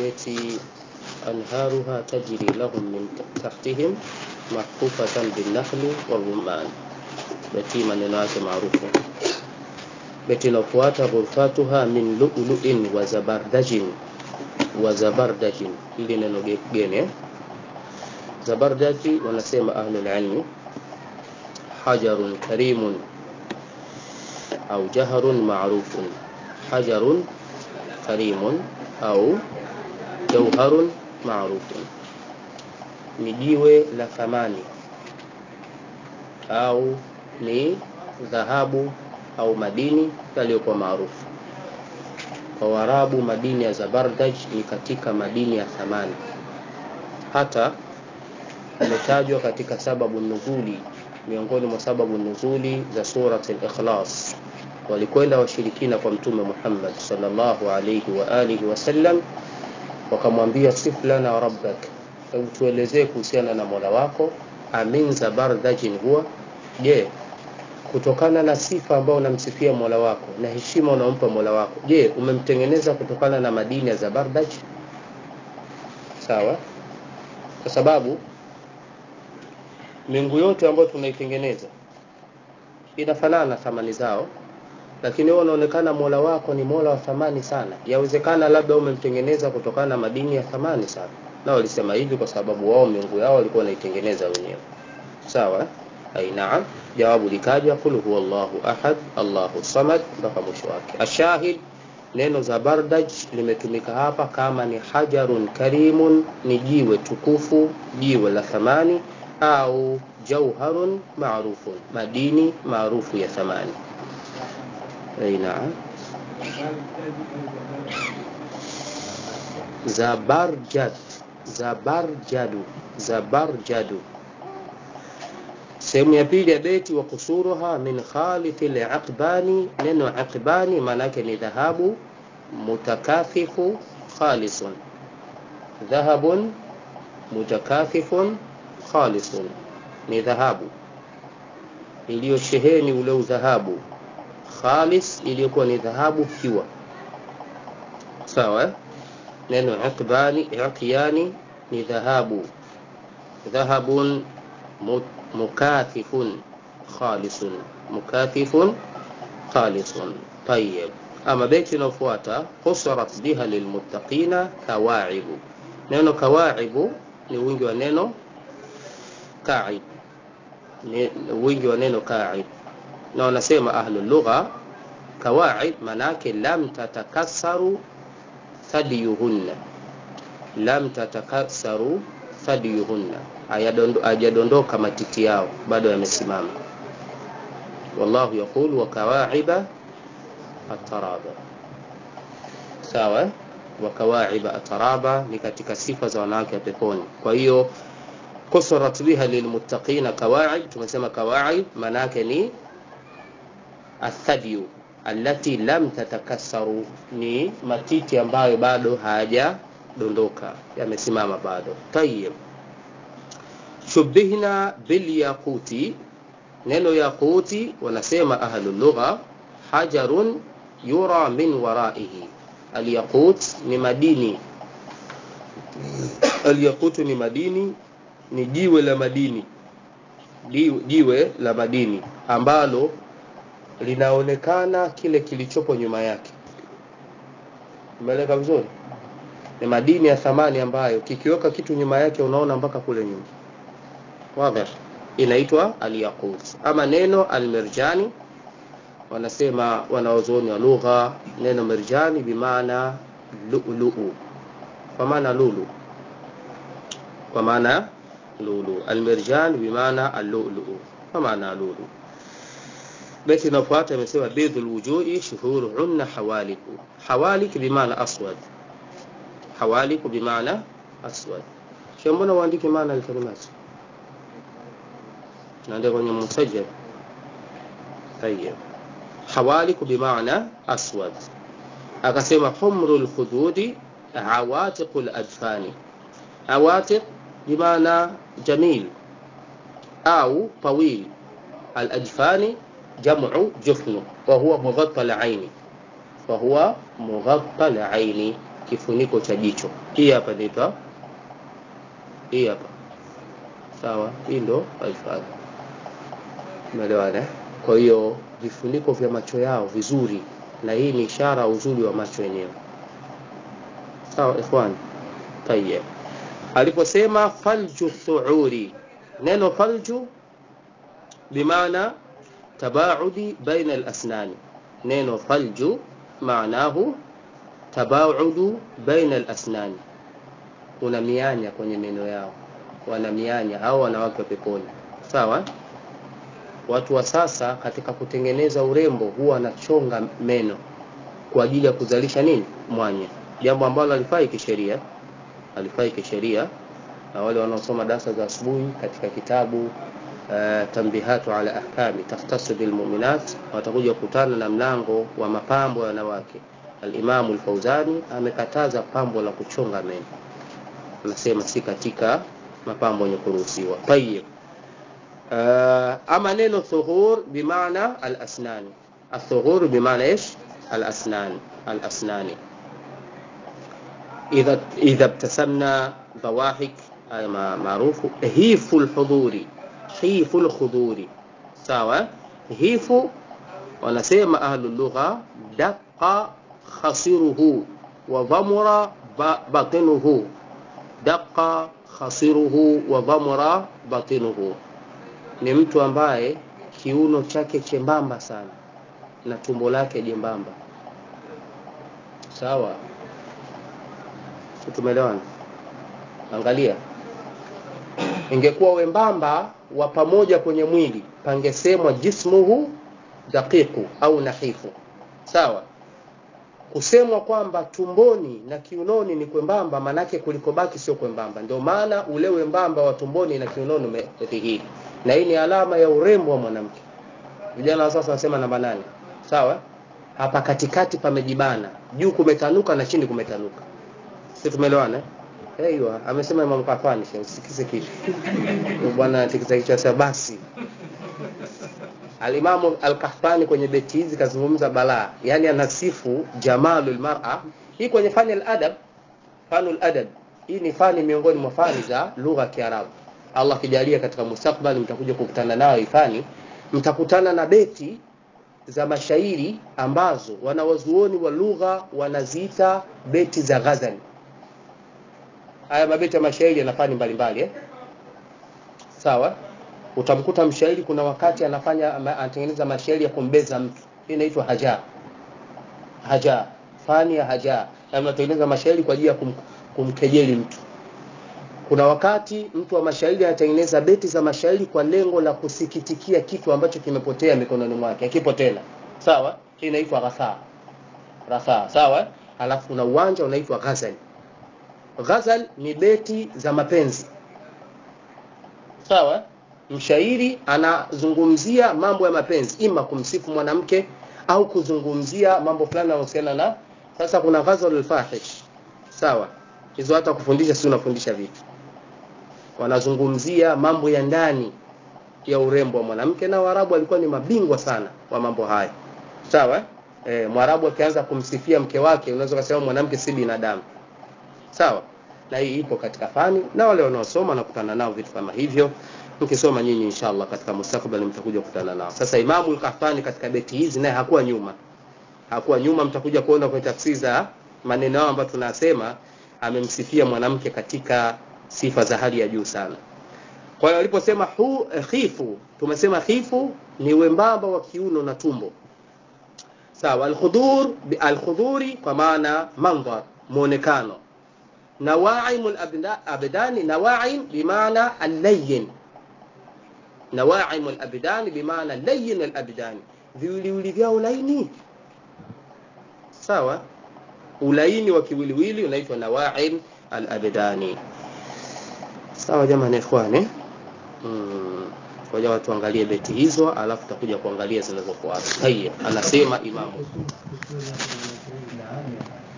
beti anharuha tajri lahum min tahtihim mahfufatan binnakhli warumman. Beti maneno yake maarufu. Beti inayofuata ghurfatuha min lu'lu'in wa zabardajin wa zabardajin, ili neno geni eh? Zabardaji wanasema ahlul ilmi hajarun karimun au jaharun ma'rufun, hajarun karimun au jauharun ma'rufun, ni jiwe la thamani au ni dhahabu au madini yaliyokuwa maarufu kwa Waarabu. Madini ya Zabardaj ni katika madini ya thamani, hata imetajwa katika sababu nuzuli, miongoni mwa sababu nuzuli za surat al-Ikhlas. Walikwenda washirikina kwa Mtume Muhammad sallallahu alayhi wa alihi wasallam, wakamwambia sif lana rabbak, hebu tuelezee kuhusiana na mola wako. Amin zabardajin huwa, je, kutokana na sifa ambayo unamsifia mola wako na heshima unaompa mola wako, je, umemtengeneza kutokana na madini ya Zabardaj? Sawa, kwa sababu miungu yote ambayo tunaitengeneza inafanana na thamani zao, lakini wewe unaonekana mola wako ni mola wa thamani sana. Yawezekana labda umemtengeneza kutokana na madini ya thamani sana, na walisema hivi kwa sababu wao miungu yao walikuwa wanaitengeneza wenyewe. Sawa, ai naam. Jawabu likaja qul huwa Allahu ahad Allahu samad mpaka mwisho wake. Ashahid, neno Zabardaj limetumika hapa kama ni hajarun karimun, ni jiwe tukufu, jiwe la thamani au jauharun maarufun, madini maarufu ya thamani. Ai naam. Zabarjad, zabarjadu, zabarjadu. Sehemu ya pili ya beti wa kusuruha min khalithi liaqbani. Neno aqbani maana yake ni dhahabu mutakathifu khalisun, dhahabun mutakathifun khalisun, ni dhahabu iliyosheheni ule udhahabu khalis, iliyokuwa ni dhahabu kiwa sawa. Neno aqbani, iqyani ni dhahabu, dhahabun mukathifun khalisun, mukathifun khalisun. Tayyib, ama beti inayofuata husarat biha lilmuttaqina kawaibu. Neno kawaibu ni wingi wa neno kaib, ni wingi wa neno kaib, na wanasema ahlul lugha kawaib manake lam tatakassaru thadiyuhunna, lam tatakassaru thadiyuhunna, hajadondoka matiti yao, bado yamesimama. Wallahu yaqulu wa kawaiba ataraba, sawa. Wa kawaiba ataraba ni katika sifa za wanawake wa peponi. Kwa hiyo kusurat biha lilmuttaqina kawaib, tumesema kawaib maana yake ni athadiyu allati lam tatakassaru, ni matiti ambayo bado hayajadondoka, yamesimama bado. Tayyib, shubihna bilyaquti. Neno yaquti wanasema ahlul lugha hajarun yura min waraihi. Alyaqut ni madini, alyaqutu ni madini, ni jiwe la madini, jiwe la madini ambalo linaonekana kile kilichopo nyuma yake. Umeeleka vizuri? Ni madini ya thamani ambayo kikiweka kitu nyuma yake unaona mpaka kule nyuma. Wazi, inaitwa alyaqut. Ama neno almirjani, wanasema wanaozuoni wa lugha, neno mirjani bimaana lu'lu'u, kwa maana lulu, kwa maana lulu. Almirjan bimaana allu'lu'u, kwa maana lulu. Beti inayofuata imesema bidhul wujuhi shuhuruhunna hawaliku. Hawalik bimaana aswad, hawaliku bimaana aswad. Sio, mbona uandike maana alkalimati naandika kwenye musajjal. Tayeb, hawaliku bimaana aswad. Akasema humrul khududi awatiqul adfani. Awatiq bimaana jamil au tawil. Al-adfani jamu jufnu wa huwa mughatta al-aini wa huwa mughatta al-aini. kifuniko cha jicho hii hapa inaitwa hii hapa sawa hii ndo alfadhi umeelewana eh? kwa hiyo vifuniko vya macho yao vizuri na hii ni ishara ya uzuri wa macho yenyewe sawa ikhwan tayeb aliposema falju thuuri neno falju bimaana tabaudi baina alasnani neno falju maanahu tabaudu baina alasnani kuna mianya kwenye meno yao wana mianya au wanawake wa peponi sawa watu wa sasa katika kutengeneza urembo huwa wanachonga meno kwa ajili ya kuzalisha nini mwanya jambo ambalo alifai kisheria alifai kisheria na wale wanaosoma darasa za asubuhi katika kitabu uh, tambihatu ala ahkami takhtasu bilmuminat watakuja kukutana na mlango wa mapambo ya wanawake alimamu lfauzani amekataza pambo la kuchonga meno anasema si katika mapambo yenye kuruhusiwa tayib uh, ama neno thuhur bimaana alasnani الثغور بمعنى ايش الاسنان الاسنان اذا اذا ابتسمنا ضواحك هذا معروف هيف الحضور هيف الخضور sawa hifu wanasema ahlu lugha daqa khasiruhu wa dhamura batinuhu daqa khasiruhu wa dhamura batinuhu ni mtu ambaye kiuno chake chembamba sana na tumbo lake jembamba sawa tumeelewana angalia ingekuwa wembamba wa pamoja kwenye mwili pangesemwa jismuhu daqiqu au nahifu sawa kusemwa kwamba tumboni na kiunoni ni kwembamba manake kulikobaki sio kwembamba ndio maana ule wembamba wa tumboni na kiunoni umedhihiri na hii ni alama ya urembo wa mwanamke vijana wa sasa wanasema namba nane sawa hapa katikati pamejibana juu kumetanuka na chini kumetanuka si tumeelewana Eiywa, amesema Imam Kafani, usikize kitu. Bwana tikisa kichwa cha basi. Alimamu Al-Kahfani kwenye beti hizi kazungumza balaa, yani anasifu jamalul mar'a. Hii kwenye fani al-adab, fanul adab. Hii ni fani miongoni mwa fani za lugha ya Kiarabu. Allah kijalia katika mustakbali mtakuja kukutana nayo ifani, mtakutana na beti za mashairi ambazo wanawazuoni wa lugha wanaziita beti za ghazali haya mabeti ya mashairi yana fani mbalimbali eh? sawa utamkuta mshairi kuna wakati anafanya anatengeneza mashairi ya kumbeza mtu hii inaitwa haja haja fani ya haja anatengeneza mashairi kwa ajili ya kum, kumkejeli mtu kuna wakati mtu wa mashairi anatengeneza beti za mashairi kwa lengo la kusikitikia kitu ambacho kimepotea mikononi mwake akipo tena sawa hii inaitwa ghasaa ghasaa sawa alafu kuna uwanja unaitwa ghazali ghazal ni beti za mapenzi sawa mshairi anazungumzia mambo ya mapenzi ima kumsifu mwanamke au kuzungumzia mambo fulani yanayohusiana na sasa kuna ghazal alfahish sawa hizo hata kufundisha si unafundisha vitu wanazungumzia mambo ya ndani ya urembo wa mwanamke na waarabu walikuwa ni mabingwa sana wa mambo haya sawa e, mwarabu akianza kumsifia mke wake unaweza kusema mwanamke si binadamu sawa na hii ipo katika fani na wale wanaosoma nakutana nao vitu kama hivyo mkisoma nyinyi inshallah katika mustakbali mtakuja kukutana nao sasa imamu al-Qahtani katika beti hizi naye hakuwa nyuma hakuwa nyuma mtakuja kuona kwenye tafsiri za maneno yao ambayo tunasema amemsifia mwanamke katika sifa za hali ya juu sana kwa hiyo aliposema hu khifu tumesema khifu ni wembamba wa kiuno na tumbo sawa al-khudur al-khuduri kwa maana mandhar muonekano نواعم الأبدان نواعم بمعنى اللين نواعم الأبدان بمعنى لين الأبدان viwiliwili vyao laini sawa ulaini wa kiwiliwili unaitwa nawaim alabdani sawa jamani ikhwani hmm. ngoja watu angalie beti hizo alafu tutakuja kuangalia zinazofuata tayeb anasema imamu